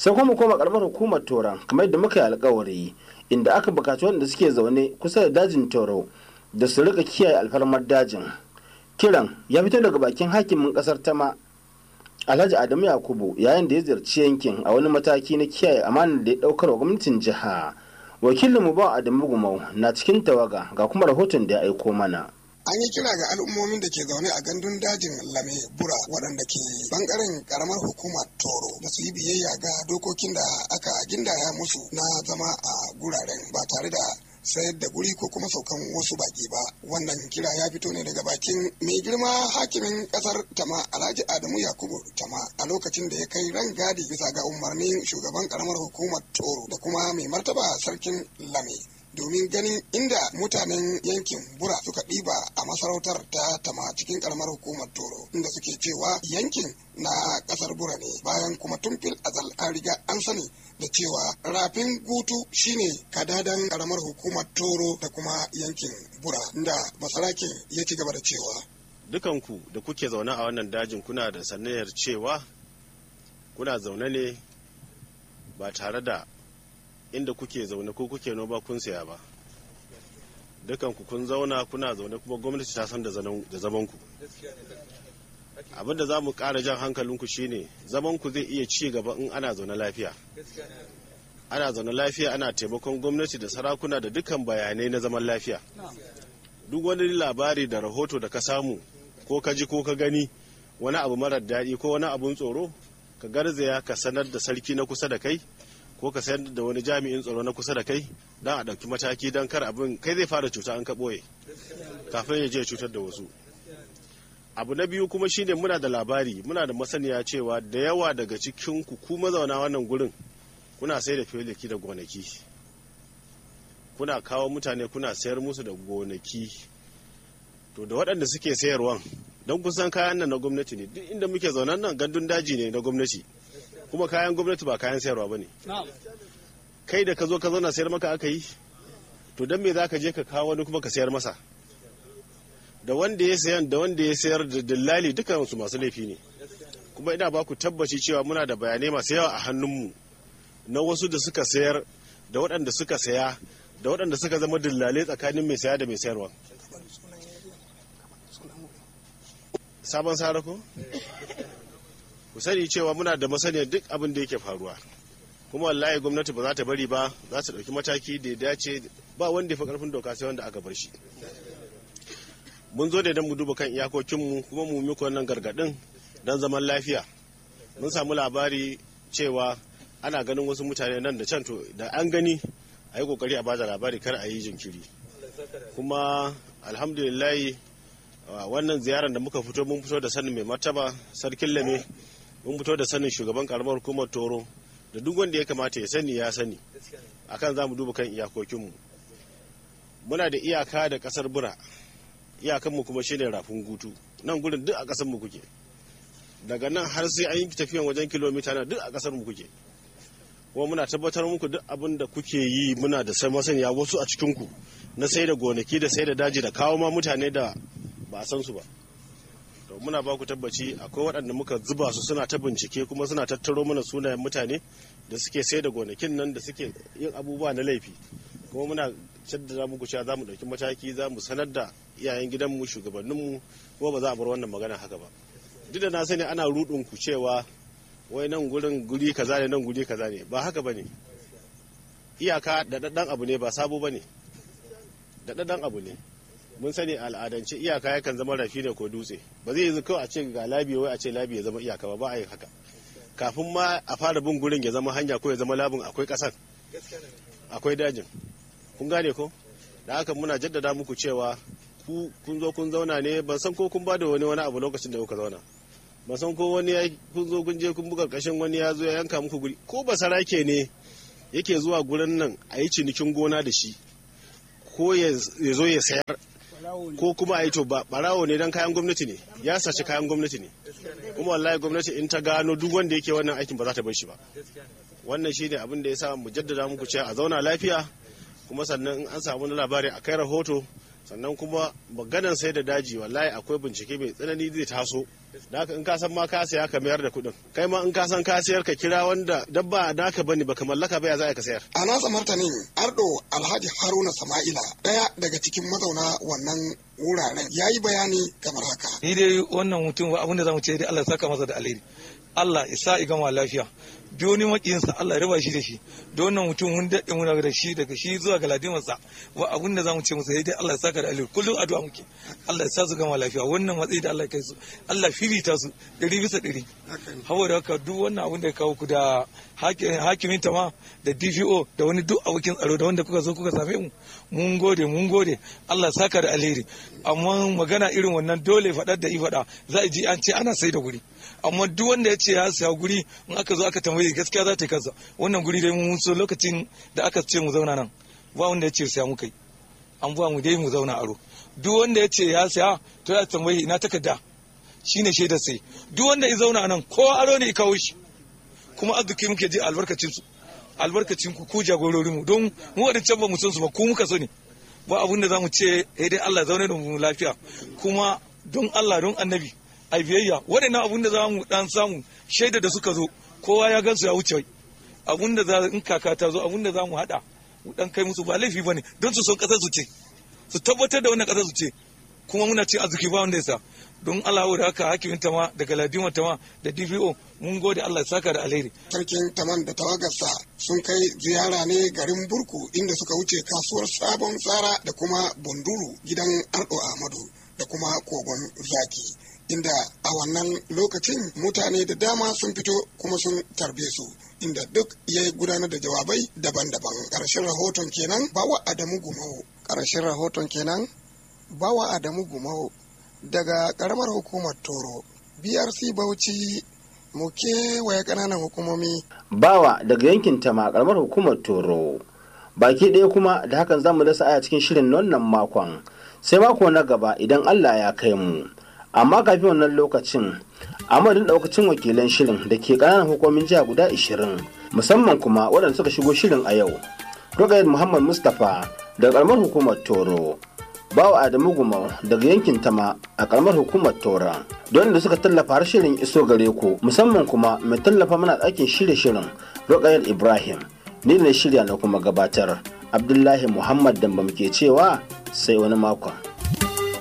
sai kuma koma karamar hukumar toron kamar yadda muka yi alkawari inda aka bukaci wanda suke zaune kusa da dajin toro da su rika kiyaye alfarmar dajin kiran ya fito daga bakin hakimin kasar tama alhaji adamu yakubu yayin da ya ziyarci yankin a wani mataki na kiyaye amanar da ya daukar wa gwamnatin jiha wakilin ba adamu gumau na cikin tawaga ga kuma rahoton da ya aiko mana an yi kira ga al'ummomin da ke zaune a gandun dajin lame bura waɗanda ke bangaren karamar hukumar toro da su yi biyayya ga dokokin da aka gindaya musu na zama a guraren ba tare da sayar da guri ko kuma saukan wasu baki ba wannan kira ya fito ne daga bakin mai girma hakimin kasar tama alhaji adamu yakubu tama a lokacin da ya kai ran gadi bisa ga umarnin shugaban karamar hukumar toro da kuma mai martaba sarkin lame domin ganin inda mutanen yankin bura suka ɗiba a masarautar ta tama cikin karamar hukumar toro inda suke cewa yankin na ƙasar bura ne bayan kuma tun fil azal an riga an sani da cewa rafin gutu shine kadadan karamar hukumar toro da kuma yankin bura inda basarake ya ci gaba da cewa dukanku da kuke zaune a wannan dajin kuna da sanayar cewa kuna zaune ne ba tare da inda kuke zaune ko kuke noma kun saya ba dukanku kun zauna kuna zaune kuma gwamnati ta san da zamanku abin da za mu ƙara jan hankalinku shine zamanku zai iya ci gaba in ana zaune lafiya ana zaune lafiya ana taimakon gwamnati da sarakuna da dukkan bayanai na zaman lafiya duk wani labari da rahoto da ka samu ko ka ji ko ka gani wani abu marar daɗi ko wani abun tsoro ka garzaya ka sanar da sarki na kusa da kai ko ka sayar da wani jami'in tsaro na kusa da kai don a ɗauki mataki don kar abin kai zai fara cuta an ka ɓoye kafin ya je cutar da wasu abu na biyu kuma shine muna da labari muna da masaniya cewa da yawa daga cikin ku ku mazauna wannan gurin kuna sai da filiki da gonaki kuna kawo mutane kuna sayar musu da gonaki to da waɗanda suke sayarwan don kusan kayan nan na gwamnati ne duk inda muke zaunan nan gandun daji ne na gwamnati kuma kayan gwamnati ba kayan sayarwa ba ne kai da ka zo ka zauna sayar maka aka yi to don me za ka je ka kawo wani kuma ka sayar masa da wanda ya sayan da wanda ya sayar da dillali dukansu masu laifi ne kuma ina ba ku tabbaci cewa muna da bayanai masu yawa a hannunmu na wasu da suka sayar da waɗanda suka saya da waɗanda suka zama dillalai tsakanin mai saya da mai sayarwa sabon sarako ku sani cewa muna da masaniyar duk abin da yake faruwa kuma wallahi gwamnati ba za ta bari ba za ta ɗauki mataki da ya dace ba wanda ya fi ƙarfin doka sai wanda aka bar shi mun zo da don mu duba kan iyakokinmu kuma mu muku wannan gargaɗin don zaman lafiya mun samu labari cewa ana ganin wasu mutane nan da can to da an gani a yi kokari a bada labari kar a yi jinkiri kuma alhamdulillahi wannan ziyarar da muka fito mun fito da sanin mai martaba sarkin lame mun fito da sanin shugaban karamar hukumar toro da duk wanda ya kamata ya sani ya sani akan za mu duba kan iyakokinmu muna da iyaka da kasar bura iyakanmu kuma shine rafin gutu nan gudun duk a kasar mu kuke daga nan har sai an yi tafiyan wajen kilomita na duk a kasar mu kuke kuma muna tabbatar muku duk abin da kuke yi muna da sai masaniya wasu a cikinku na sai da gonaki da sai da daji da kawo ma mutane da ba a san su ba to muna ba ku tabbaci akwai waɗanda muka zuba su suna ta bincike kuma suna tattaro mana sunayen mutane da suke sai da gonakin nan da suke yin abubuwa na laifi kuma muna shaddada muku cewa za mu ɗauki mataki za mu sanar da iyayen gidanmu shugabanninmu kuma ba za a bar wannan magana haka ba duk da na sani ana rudin ku cewa wai nan gurin guri kaza ne nan guri kaza ne ba haka bane iyaka da daddan abu ne ba sabo bane da daddan abu ne mun sani al'adance iyaka yakan zama rafi ne ko dutse ba zai yi kawai a ce ga labi wai a ce labi ya zama iyaka ba ba a yi haka kafin ma a fara bin gurin ya zama hanya ko ya zama labin akwai kasan akwai dajin kun gane ko da haka muna jaddada muku cewa ku kun zo kun zauna ne ban san ko kun ba da wani wani abu lokacin da kuka zauna ba san ko wani ya kun zo kun je kun buga kashin wani ya zo ya yanka muku guri ko ba sarake ne yake zuwa gurin nan a yi cinikin gona da shi ko ya zo ya sayar ko kuma a yi to ba barawo ne dan kayan gwamnati ne ya saci kayan gwamnati ne kuma wallahi gwamnati in ta gano duk wanda yake wannan aikin ba za ta bar shi ba wannan shine abin da ya sa mu jaddada muku cewa a zauna lafiya kuma sannan in an samu labari a kai rahoto sannan kuma maganan sai da daji wallahi akwai bincike mai tsanani zai taso da haka in ka san ma ka saya ka mayar da kuɗin kai ma in ka san ka sayar ka kira wanda dabba naka bane baka mallaka ba ya za ka sayar a nasa martanin ardo alhaji haruna sama'ila daya daga cikin mazauna wannan wuraren ya yi bayani kamar haka ni dai wannan mutum abin da zamu ce dai Allah saka masa da alheri Allah ya sa gama lafiya duk wani makiyinsa Allah ya raba shi da shi da wannan mutum mun daɗe muna da shi daga shi zuwa ga ladimarsa wa abin da zamu ce masa dai Allah ya saka da alheri kullum addu'a muke Allah ya sa su gama lafiya wannan matsayi da Allah ya kai su Allah filita su ɗari bisa ɗari saboda haka duk wannan abin da ya kawo ku da hakimin ta ma da DPO da wani duk abokin tsaro da wanda kuka zo kuka same mu mun gode mun gode Allah ya saka da alheri amma magana irin wannan dole faɗar da i faɗa za a ji an ce ana sai da guri amma duk wanda ya ce ya siya guri in aka zo aka tambaye gaskiya za ta yi kansa wannan guri dai mun so lokacin da aka ce mu zauna nan ba wanda ya ce siya mu kai an ba mu dai mu zauna aro duk wanda ya ce ya siya to ya tambaye ina takarda shine shaidar sai duk wanda ya zauna nan ko aro ne ya kawo shi kuma arziki muke je albarkacin su albarkacin ku ku jagororin mu don mu wadancan ba mu san su ba ku muka so ne ba abun da zamu ce eh dai Allah zaune da mu lafiya kuma don Allah don annabi ai biyayya waɗannan abun da za mu dan samu shaida da suka zo kowa ya gansu ya wuce abun da za in kaka ta zo abun da za mu haɗa mu dan kai musu ba laifi bane don su son ƙasar su ce su tabbatar da wannan ƙasar su ce kuma muna ce arziki ba wanda ya sa don Allah da haka hakimin tama da galadima tama da DPO mun gode Allah ya saka da alheri. Sarkin taman da tawagarsa sun kai ziyara ne garin Burku inda suka wuce kasuwar Sabon Tsara da kuma Bunduru gidan Ardo Ahmadu da kuma Kogon Zaki. Inda a wannan lokacin mutane da dama sun fito kuma sun tarbe su inda duk ya gudanar da jawabai daban-daban. Ƙarshen rahoton kenan bawa Adamu Gumau. Ƙarshen rahoton kenan bawa Adamu Gumau. daga karamar hukumar toro brc bauchi mu kewaye kananan hukumomi bawa daga yankin tama karamar hukumar toro baki ɗaya kuma da hakan za mu dasa aya cikin shirin wannan makon sai mako na gaba idan allah ya kai mu amma kafin wannan lokacin amadin ɗaukacin wakilan shirin da ke ƙananan hukumomin jiha guda 20 musamman kuma waɗanda suka shigo shirin a yau rogayar muhammad mustapha daga karamar hukumar toro bawa Adamu Gumau daga yankin Tama a karamar hukumar Tora don da suka tallafa har shirin iso gare ku musamman kuma mai tallafa mana ɗakin shirye shirin Rokayar Ibrahim ni ne shirya na kuma gabatar Abdullahi Muhammad Damba muke cewa sai wani makon.